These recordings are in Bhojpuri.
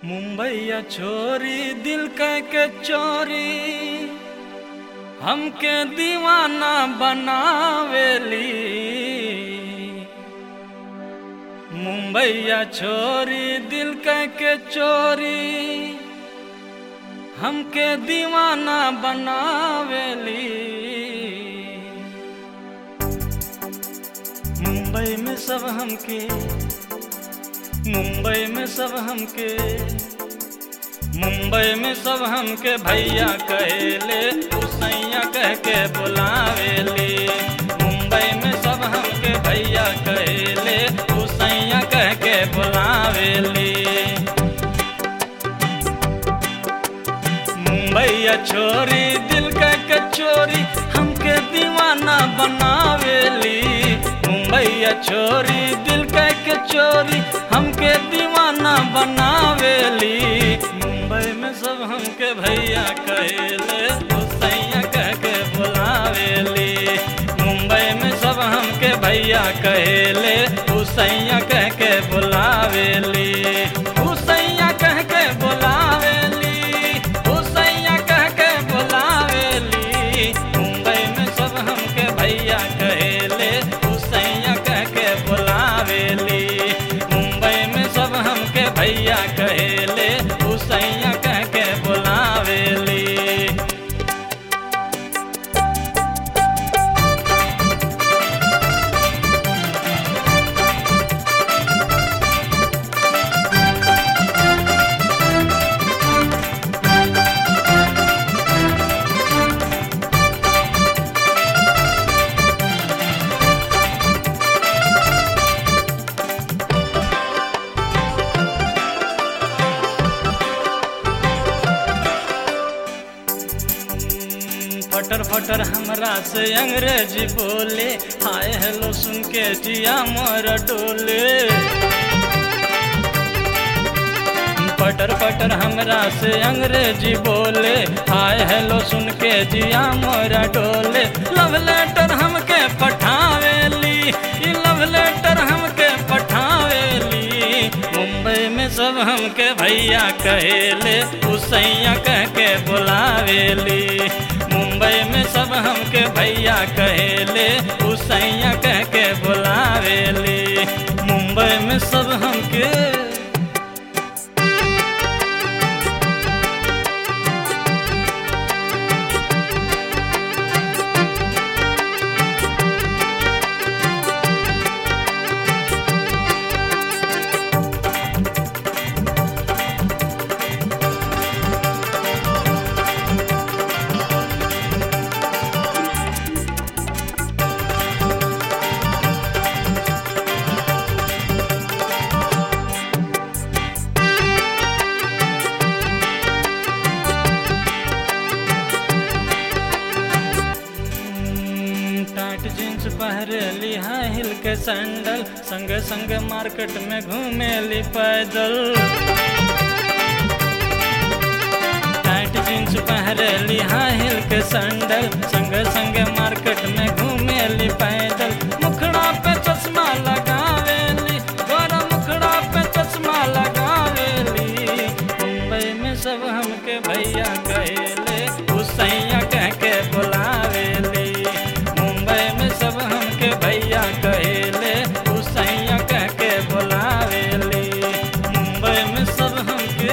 मुंबईया छोरी दिल कह के चोरी हमके दीवाना बनावेली मुंबईया छोरी दिल कह के चोरी हमके दीवाना बनावेली मुंबई में सब हमके मुंबई में सब हमके मुंबई में सब हमके भैया कहेले उसैया कह के बुलावेले मुंबई में सब हमके भैया कहेले उसैया कह के बुलावेले मुंबईया छोरी दिल का कचोरी हमके दीवाना बनावेली मुंबईया छोरी दिल का कचोरी हमके दीवाना बनावेली मुंबई में सब हमके भैया कहेले हुसैया कह के बुलावेली मुंबई में सब हमके भैया कहेले हुसैया कह के बुलावेली हुसैया कह के बुलावेली हुसैया कह के बुलावेली मुंबई में सब हमके भैया कहेले हुसैया कह के बुलावेली मुंबई में सब हमके भैया कहेले हुसैया कह के बुलावेली फटर फटर हमरा से अंग्रेजी बोले हाय हेलो सुन के जिया मोर डोले फटर फटर हमरा से अंग्रेजी बोले हाय हेलो सुन के जिया मोर डोले लव लेटर हमके पठावेली ई लव लेटर हमके पठावेली मुंबई में सब हमके भैया कहेले उसैया कह के बुलावेली मुंबई में सब हमके भैया कहेले उसैया कह के बुलावेली मुंबई में सब हमके टाट जींस पहरेली हाई हिल के सैंडल संग संग मार्केट में घूमेली पैदल टाइट जींस पहरेली हाई हिल के सैंडल संग संग मार्केट में घूमेली पैदल मुखड़ा पे चश्मा लगावेली गोरा मुखड़ा पे चश्मा लगावेली मुंबई में सब हमके भैया कहेले उसैया कह के बुलावेली मुंबई में सब हमके भैया कहेले उसैया कह के बुलावेली मुंबई में सब हमके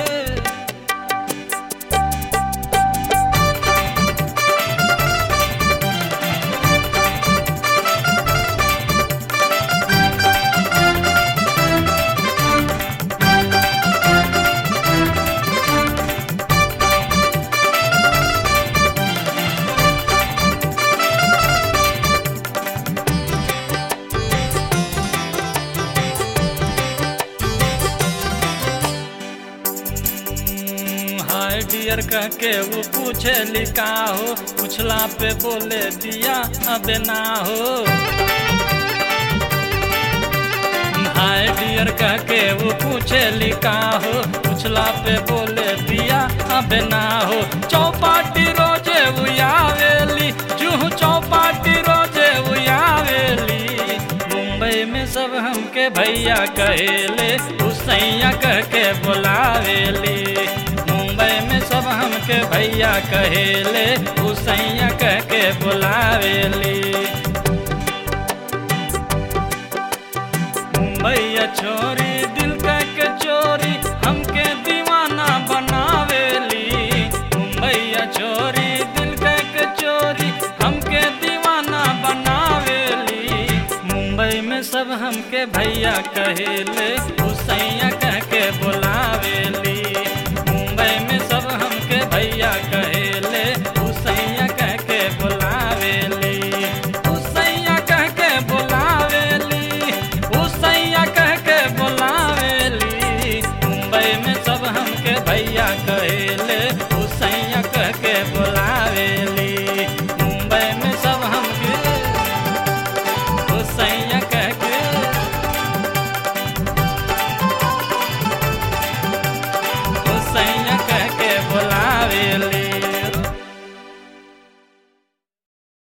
हाय डियर कह के वो पूछे लिखा हो पूछला पे बोले दिया अबे ना हो हाय डियर कह के वो पूछे लिखा हो पूछला पे बोले दिया अबे ना हो चौपाटी रोजे उयावेली जूह चौपाटी रोजे उयावेली मुंबई में सब हमके भैया कहेले उसैया कह के बुलावेली सब हमके भैया कहेले उसैया कह के बुलावेली मुंबईया छोरी दिल कह के चोरी हमके दीवाना बनावेली मुंबईया छोरी दिल कह के चोरी हमके दीवाना बनावेली मुंबई में सब हमके भैया कहेले उसैया कह के बुलावेली मुंबई में सब हमके भैया कहेले उसैया कह के बुलावेली उसैया कह के बुलावेली उसैया कह के बुलावेली मुंबई में सब हमके भैया कह